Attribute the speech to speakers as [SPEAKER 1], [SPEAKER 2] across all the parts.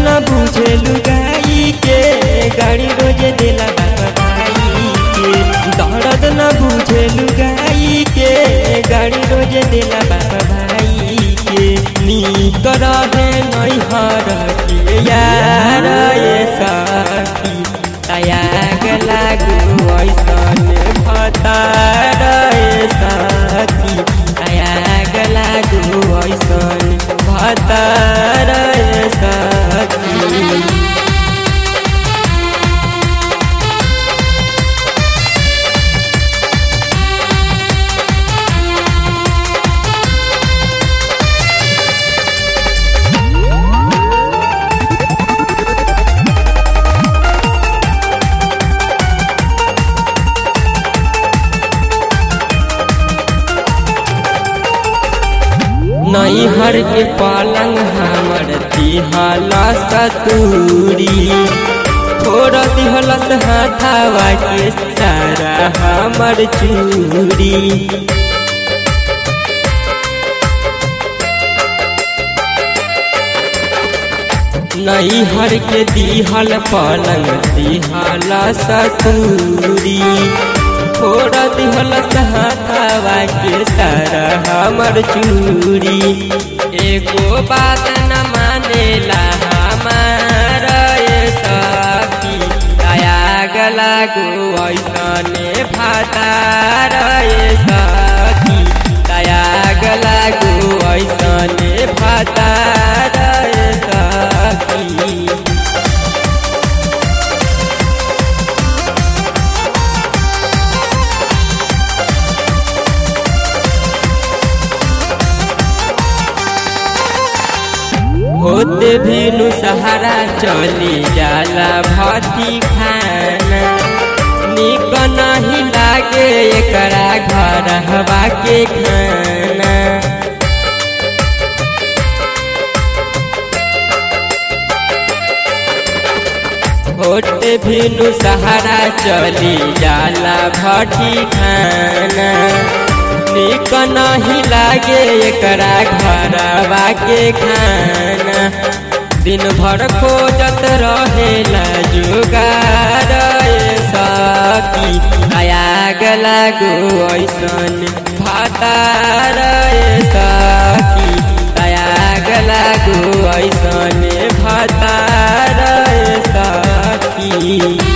[SPEAKER 1] न बुझे लुगाई के गाड़ी रोज देला बाबा भाई के दर्द न बुझे लुगाई के गाड़ी रोज देला बाबा भाई के नीक रहे नैहर के यार ये सखी तयाग लागू ऐसन भतार ये सखी तयाग लागू ऐसन भतार ये सखी नैहर के पलंग हमर दिहला सतूरी छोड़ दिहलस हाथावा के सारा हमर चूरी नैहर के दिहल पलंग दिहला सतूरी छोड़ दिहलस हाथावा के सारा हमर चूरी एको बात न मानेला हमार ये सखी तयाग लागू ऐसने भातार ये सखी तयाग लागू ऐसने भातार ये सखी होते भी नु सहारा चली जाला भती खाना निक नहीं लागे एकरा घर हवा के खाना होते भी नु सहारा चली जाला भटी खाना निक नहीं लागे एकरा घरवा के खाना दिन भर खोजत रहेला जुगार ए सखी आयाग लागू ऐसन भातार ए सखी आयाग लागू ऐसन भातार ए सखी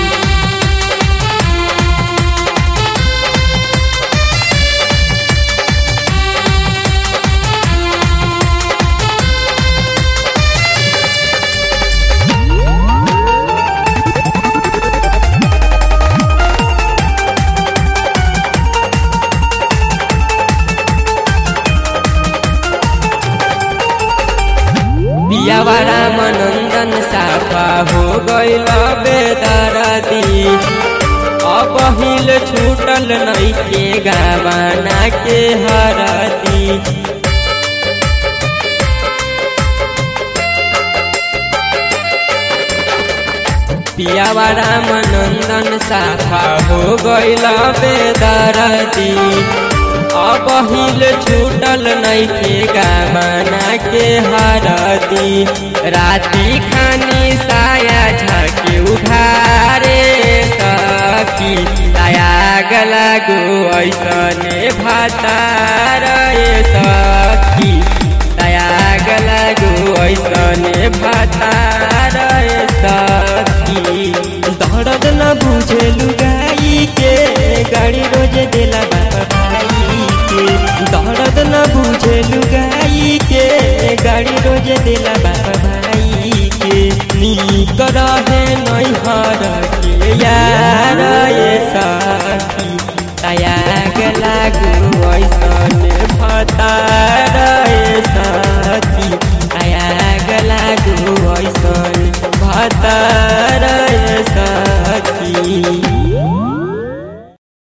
[SPEAKER 1] बियावारा मनंदन साफा हो गइल बेदरदी अब हिल छूटल नहीं के गावाना के हरदी पियावारा मनंदन साफा हो गइल बेदरदी अब हिल छूटल नहीं के गाना के हरदी राती खानी साया झके उघारे सखी आयाग लागू ऐसने भातार ए सखी आयाग लागू ऐसने भातार ए सखी दर्द न बुझेलु